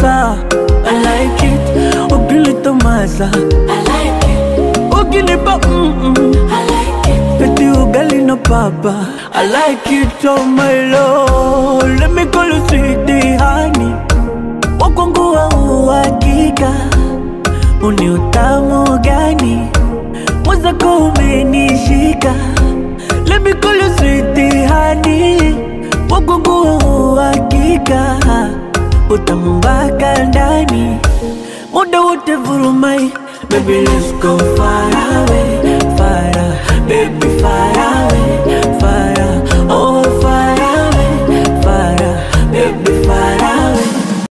unanipa I like it ukileta maza I like it, ukinipa mm-mm. I like it, Eti ugali na papa I like it oh my lord Let me call you sweetie honey Wakwangu wa uhakika Uni utamu gani Mwenzako umenishika Let me call you sweetie honey Wakwangu wa uhakika Utamu mpaka ndani Muda wote vurumai Baby let's go far away Far away, baby far away